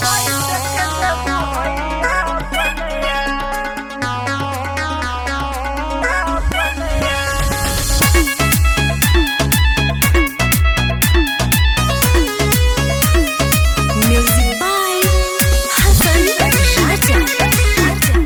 Music by Hasan Raja.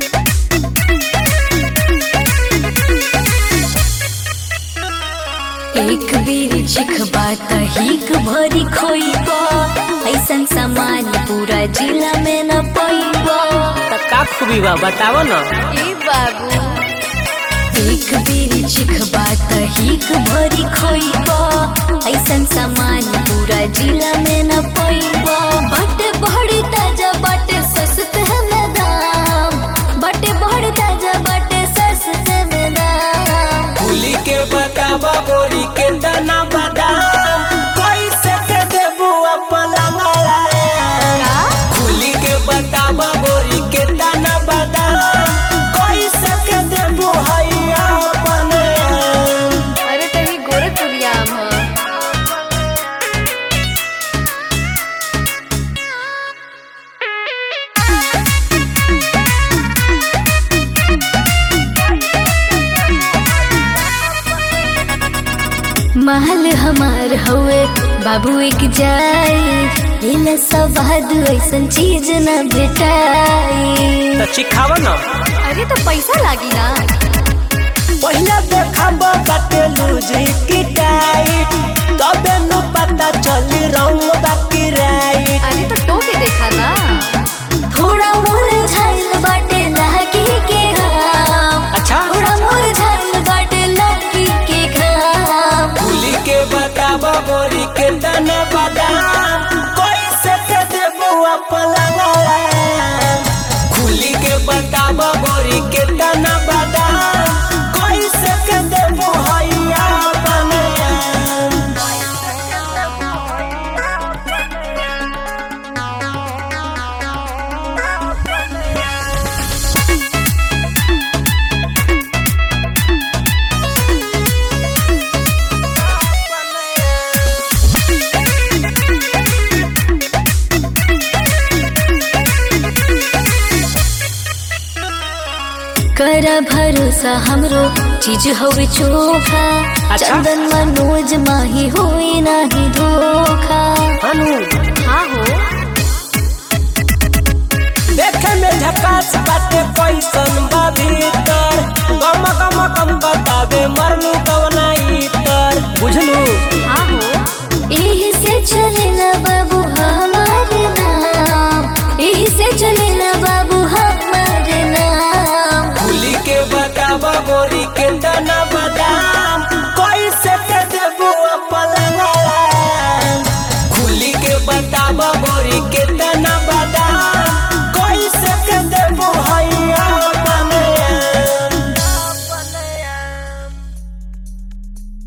एक बेर चिखबा त हिक भरी खोइबा ऐसन सामान पूरा जिला में न पैबा त का खूबी बा बताव न ए बाबू एक बेर चिखबा त हिक भरी खोइबा ऐसन सामान पूरा जिला में न पैबा बटे बड़ी ताजा बटे सस्ते में दाम बटे बड़ी ताजा बटे सस्ते में दाम फूली के बतावा बोरी के दाना बादाम कैसे के देबू अपन लंगड़ा फूली के बतावा बोरी के दाना बादाम कैसे के देबू हैया अपन अरे तभी गोरखपुरिया आम ह महल हमार हवे बाबू एक जाई इला सवाद ऐसन चीज न भेटाई त चिखाव न अरे तो पैसा लागी ना पहिला देखाब बाटे लूजी की टाइट तबे न पता चली रंग बाकी राइट अरे तो टोके देखा ना थोड़ा मोर झाइल बाटे लागी के घाम अच्छा थोड़ा मोर झाइल बाटे लागी के घाम फूली के बतावा बोरी के दाना बादाम कैसे के देबू अपन लंगड़ा खुली के बतावा बोरी के दाना बादाम कैसे के देबू हैया अपन कर भरोसा हमरो चीज होवे चोखा अच्छा। चंदन मनोज माही होई नाही धोखा हनु हाँ हो देखे में झकास बाटे कैसन बा भीतर गम गम गम बतावे मरनु कवना इतर बुझलू